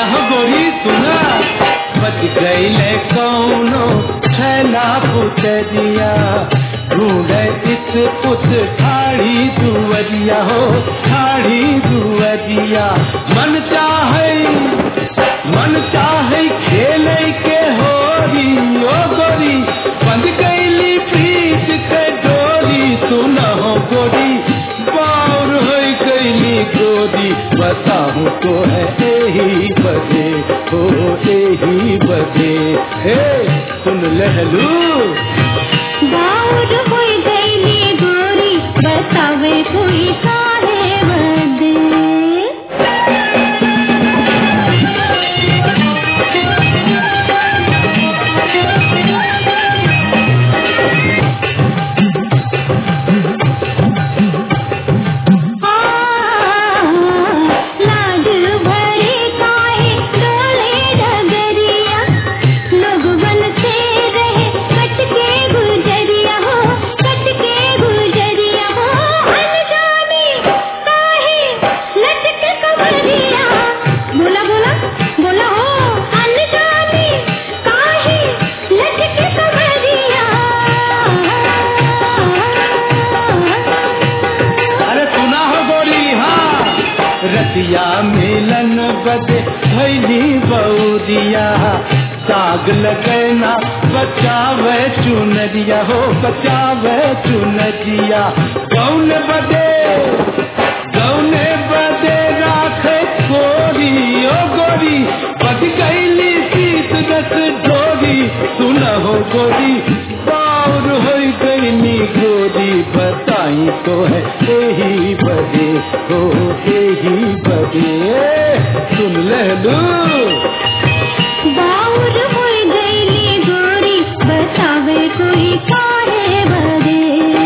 हो गोरी सुना बच गईले कौनो छैला पुतरिया ढूंढे इस पुत ठाड़ी दुवरिया हो ठाड़ी दुवरिया मन चाहे मन चाहे खेले के होरी ओ गोरी बंद गईली प्रीत के डोरी सुना हो गोरी बाउर हो गईली गोरी बताऊं तो है यही बजे हो यही बजे हे सुन लहलू बाउर होई गईली गोरी बतावे कोई काहे बदे लाड भरे काहे डोले डगरिया लोग बनते रहे कट के गुजरिया हो कट के गुजरिया हो अनजाने काहे लटक कमरिया बोला बोला बोला हो अनजाने काहे लटक कमरिया अरे सुना हो गोरी हाँ रतिया मिलन बदे भैली बऊदिया दाग लगना बचावे चुनरिया हो बचावे चुनरिया कौन बदे गौने बदे राखे गोरी ओ गोरी बच गईली शीत रस ढोरी सुन हो गोरी बाउर हो गईली गोरी बताई तो है यही बजे हो यही बजे सुन ले लू बाउर होई गईली गोरी बतावे कोई काहे बदे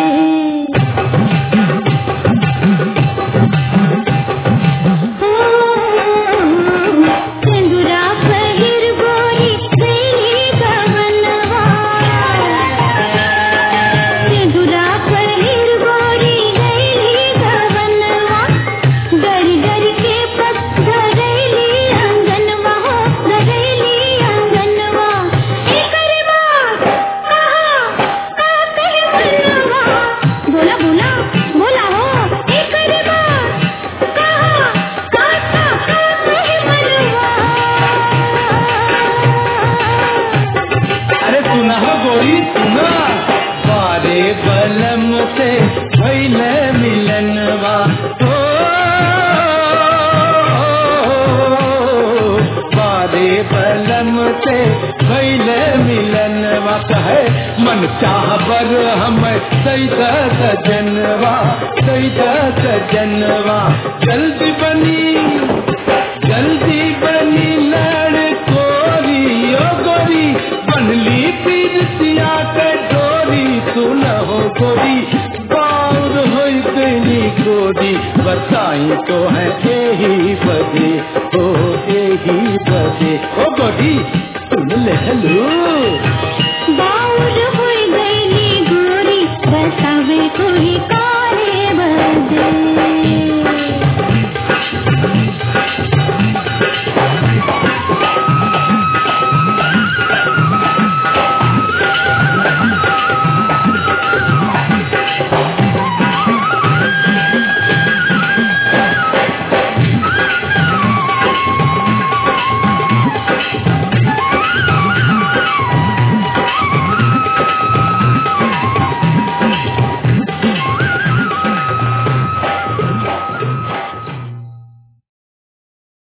सिंदूरा पहिर गोरी गईली गवनवा सिंदूरा पहिर गोरी गईली गवनवा डर डर के पग धरैली अंगनवा हो धरैली अंगनवा एकर बात कहा का कहे मनवा बोला बोला बोला हो एकर बात कहा का का कहे मनवा अरे सुना हो गोरी सुना बारे बलम से भैले मिलनवा ओ, बारे बलम से भैले मिलनवा कहे मन चाह बर हम सैदा सजनवा सैदा सजनवा जल्दी बनी जल्दी बनी लड़ कोरी ओ गोरी बनली पीरतिया के डोरी सुन हो गोरी बाउर हो गई गोरी बताई तो है यही